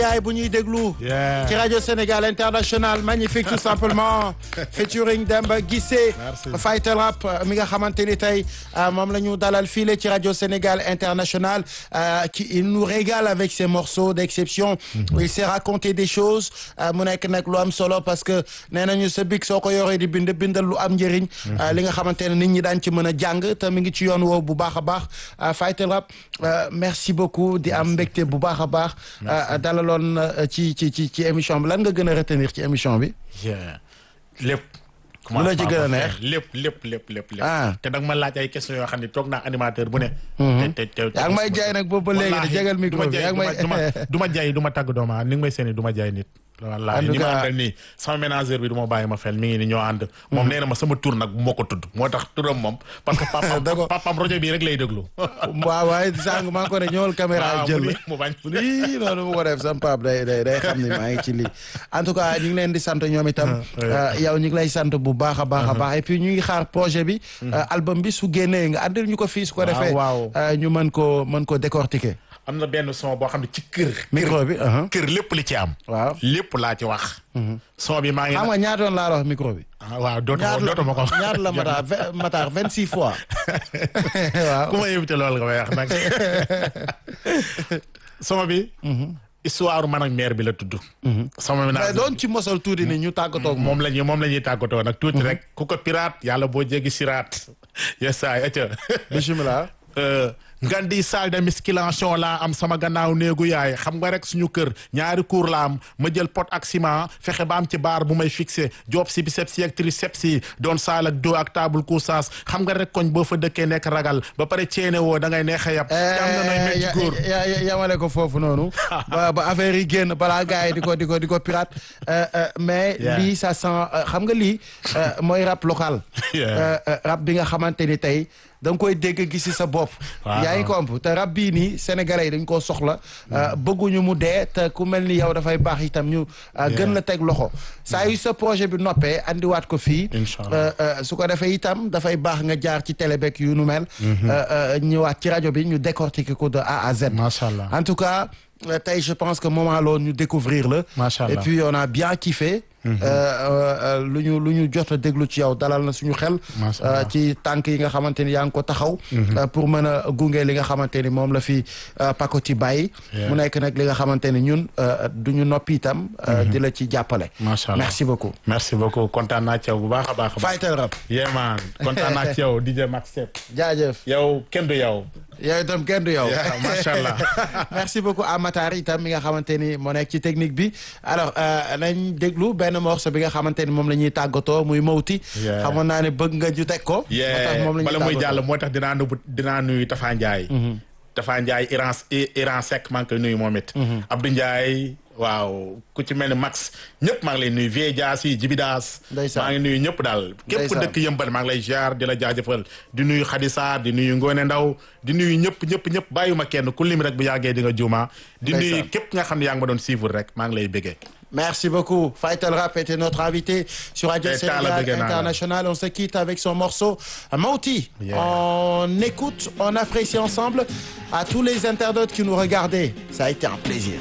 yaay bu ñuy déglu Yeah. ci rajo Sénégal International magnifique tout simplement featuring Demba Guissé Merci. Fighter Rap mi nga xamante ni tey euh, moom la ñu dalal file ci rajo Sénégal International euh, qui il nous régale avec ses morceaux d'exception il s'est raconté des choses euh, mu nekk nag lu am solo parce que nee nañu sa big soo ko yoree di bind bindal lu am njëriñ euh, li nga xamante ne nit ñi daan ci mën a jàng te mi ngi ci yoon woowu bu baax a baax euh, Fighter Rap euh, merci beaucoup di am mbégte bu baax a baax euh, dalaloon euh, ci ci ci ci émission bi lan nga gën a retenir ci émission bi Yeah. lépp. Lu la ci gën a neex? lépp lépp lépp lépp lépp. Ah. te nag ma laaj ay questions yoo xam ne toog naa animateur bu ne. te te te yaa ngi may jaay nag boobu ba léegi de Wallaahi, jégal du micro ma bi jaay yaa ngi may du ma du ma jaay du ma tàgg doomu aadama ni nga may seeni du ma jaay nit. wallaahi En tout ni ma cas- àndal nii sama ménageur bi du ma bàyyi ma fel mi ngi ni ñoo ànd. moom nee na ma sama tur nag bu ma ko tudd moo tax turam moom. parce que papaam D'accord. papaam rajo bii rek lay déglu. waaw waaye sànq maa ngi ko ne ñëwal caméra waaw jël mu la ni mu bañ. lii noonu mu ko def sam pap day day day xam ni maa ngi ci lii en tout cas ñu ngi leen di sant ñoom itam euh, yow ñu ngi lay sant bu baax a baax a baax et puis ñu ngi xaar projet bi euh, album bi su génnee nga àndil ñu ko fii su ko Waaw, defee waaw. euh, ñu mën ko mën ko décortiquer am na benn son boo xam ne ci kër. micro bi uh-huh. kër lépp li ci am. waaw lépp laa ci wax. son bi maa ngi. xam nga ñaata yoon laa la wax micro bi ah waaw dootuma ñaata la dootuma ko. ñaata la mataar vingt- mataar vingt six fois waaw ku ma invité loolu nga may wax nag. sama bi. histoire man ak maire bi la tudd. sama bi mais naa doon ci mosal tuuti ni ñu tàggatoo ak moom moom la ñuy moom la ñuy tàggatoo nag tuuti rek ku ko pirate yàlla boo jéggi siraat yes ay acca bisimilah ngandi salle de musculation laa am sama gannaaw néegu yaay xam nga rek suñu kër ñaari cour la am ma jël pot ak ciment fexe ba am ci baar bu may fixé job si biceps yi ak triceps yi doon saal ak dos ak table couchage xam nga rek koñ boo fa dëkkee nekk ragal ba pare ceene woo da ngay neex a yab te am na nooy mel ci góor ya- ya- yamale ko foofu noonu ba ba affaire yi génn balaa gars yi di ko di ko di ko pirate Euh, euh, mais Yeah. lii ça sent euh, xam nga lii euh, mooy rap local Yeah. Euh, euh, rap bi nga xamante ni tey da nga koy dégg gis ci sa bopp Waaw. yaa ngi komp te rap bii nii sénégalais yi dañ koo soxla euh, bëgguñu mu dee te ku mel ni yow dafay baax itam ñu euh, gën la teg loxo saa yu sa projet bi noppee andiwaat ko fii Inch'Allah. Euh, euh, su ko defee itam dafay baax nga jaar ci télé beeg yu nu mel euh, euh, ñëwaat ci rajo bi ñu décortiquer ko de A à Z Macha Allah. en tout cas euh, tey je pense que moment loolu ñu découvrir la Macha et Allah. puis on a bien kiffé euh, euh, euh, lu ñu lu ñu jot a déglu ci yow dalal na suñu xel Macha euh, Allah. ci tànk yi nga xamante ni yaa ngi ko taxaw euh, pour mën a gunge li nga xamante ni moom la fi euh, Pacoti bàyyi Yeah. mu nekk nag li nga xamante ni ñun euh, du ñu noppi itam euh, di la ci jàppale Macha Allah. merci beaucoup merci beaucoup kontaan naa ci yow bu baax a baax a baax Fighter Rap yeah man kontaan naa ci yow DJ Max Step jaajëf yow kenn du yow yow itam kenn du yow Yeah, macha Allah. merci beaucoup à Matar itam mi nga xamante ni moo nekk ci technique bi alors euh, nañ déglu benn morceau bi nga xamante ni moom la ñuy tàggatoo muy mawti Yeah. xamoon naa ne bëgg nga ju teg ko moo tax yee moom la ñuy bala muy tàggatoo. jàll moo tax dinaa nuyu dinaa nuyu Tafa Ndiaye. Tafa Ndiaye Iran Iran Seck maa ngi koy nuyu moom it. Abdou Ndiaye waaw ku ci mel ni Max ñëpp maa ngi lay nuyu Vieux Dias yi Jibidaas. Ndeysaan. maa ngi nuyu ñëpp daal. képp ku Ndeysaan. dëkk yëmbal maa ngi lay ziar di la jaajëfal di nuyu Khadisa di nuyu Ngone Ndaw di nuyu ñëpp ñëpp ñëpp bàyyuma kenn ku lim rek bu yàggee di nga juuma. di nuyu Ndeysaan. képp nga xam ne yaa ngi ma doon suivre rek maa ngi lay bëggee. Merci beaucoup. Fighter Rap était notre invité sur Radio Et t'as la Sénégal bëgg naa la. International. On se quitte avec son morceau Mauti. Yeah. On écoute, on apprécie ensemble. À tous les internautes qui nous regardaient, ça a été un plaisir.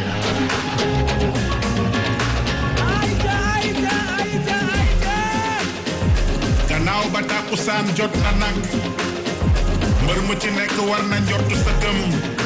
gannaaw ba tàkkusaan jot na nag mbër mu ci nekk war na njortu sa gëm